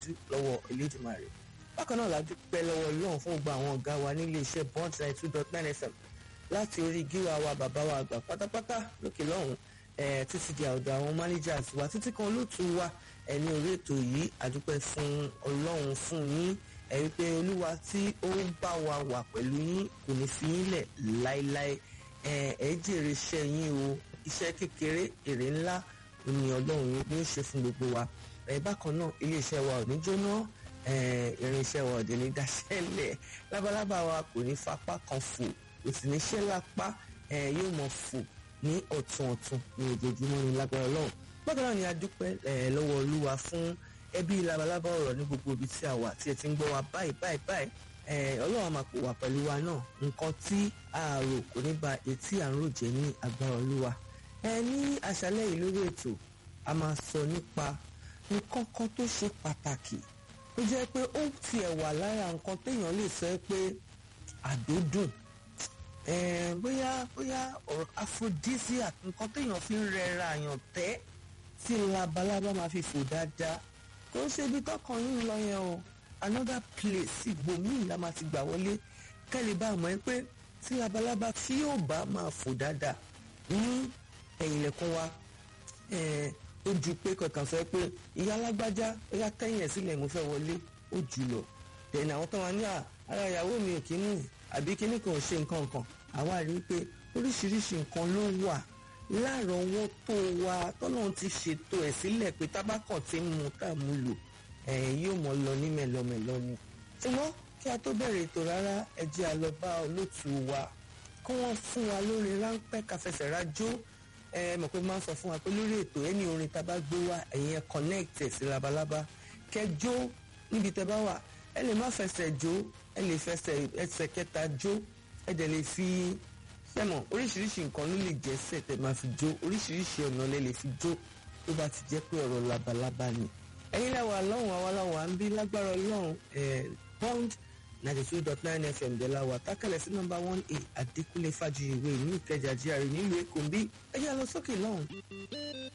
lọ́wọ́ Elédùmarè bákan náà la dúpẹ́ lọ́wọ́ Ọlọ́run fún gbogbo àwọn ọ̀gá wa nílé iṣẹ́ bond ninety two dot nine fm láti orí gíwá wa bàbá wa àgbà pátápátá lókè lọ́hùn títí di ọ̀dọ̀ àwọn managers wa títí kan olóòtú wa ẹni orí ètò yìí àdúpẹ́ fún Ọlọ́run fún yín ẹ rí pé olúwa tí ó ń bá wa wà pẹ̀lú yín kò ní fi yín lẹ̀ láéláé ẹ jèrè iṣẹ́ yín o iṣẹ́ kékeré èrè ńlá ni Ọlọ́run ní í ṣe fún gbogbo wa ẹ bákan náà iléeṣẹ́ wa ò ní jóná irinṣẹ́ wa ò dé ní dáṣẹ́lẹ̀ lábalábá wa kò ní fapá kan fò kò sì ní ṣẹ́ lápá yóò mọ̀ fò ní ọ̀tún ọ̀tún ní ojoojúmọ́ ní lágbára Ọlọ́run bákan náà ni a dúpẹ́ lọ́wọ́ olúwa fún ẹbí labalábá ọ̀rọ̀ ní gbogbo ibi tí a wà tí ẹ ti ń gbọ́ wa báyìí báyìí báyìí ọlọ́run máa pò wá pẹ̀lú wa náà nǹkan tí a rò kò ní ba etí à ń rò jẹ́ ní agbára olúwa ẹ ní àṣálẹ́ yìí lórí ètò a máa sọ nípa nǹkan kan tó ṣe pàtàkì tó jẹ́ pé ó tiẹ̀ wà lára nǹkan téèyàn lè sọ pé àdódùn bóyá bóyá ọ̀rọ̀ aphrodisiac nǹkan téèyàn fi ń rẹra àyàn tẹ́ tí labalábá máa fi fò dáadáa kò ń ṣe ibi tọkàn yín lọ yẹn o another place ibòmíì la máa ti gbà wọlé kẹ́lẹ́ bá mọ̀ ẹ́ pé tí labalábá tí yóò bá máa fò dáadáa ní ẹ̀yìnlẹ̀kùn wa ó ju pé kankan sọ pé ìyá alágbájá ó yá kẹ́yìn ẹ̀ sílẹ̀ mo fẹ́ wọlé ó jù lọ tẹ̀lé àwọn tó wà ní ara ìyàwó mi ò kí mú àbí kíní kan ò ṣe nǹkan kan àwa rí i pé oríṣiríṣi nǹkan ló wà lárọ̀ọ́wọ́tó wa tọ́lọ́run ti ṣètò ẹ̀ sílẹ̀ pé tábàkàn ti ń mu tá a mú lò yóò mọ̀ lọ ní mẹ́lọmẹ́lọ ni. ṣùgbọ́n kí a tó bẹ̀rẹ̀ ètò rárá ẹ jẹ́ a lọ bá olóòtú wa kí wọ́n fún wa lórí ráńpẹ́ káfẹsẹ̀ rájó ẹ mọ̀ pé máa ń sọ fún wa pé lórí ètò ẹni orin tá a bá gbé wá ẹ̀yin ẹ connect ẹ̀ sí labalábá kẹjó níbi tẹ bá wà ẹ lè má fẹsẹ̀ jó ẹ lè fẹsẹ̀ ẹsẹ̀ kẹta jó ẹ dẹ̀ lè fi sẹ́mọ̀ oríṣiríṣi nǹkan ló lè jẹ́ sẹ̀ tẹ́ máa fi jó oríṣiríṣi ọ̀nà lẹ lè fi jó tó bá ti jẹ́ pé ọ̀rọ̀ labalábá ni. ẹ̀yin lẹ́wọ̀ àlọ́hùn àwa láwọ̀ à ń bí lágbára ọlọ́run pond ninety two dot nine fm dẹ̀ láwọ̀ àtàkàlẹ̀ sí nọ́mbà one a àdékúnlé fàjìyìwé ní ìkẹjà jíàrí nílùú èkó ń bí ẹ̀yà lọ sókè lọ́hùn.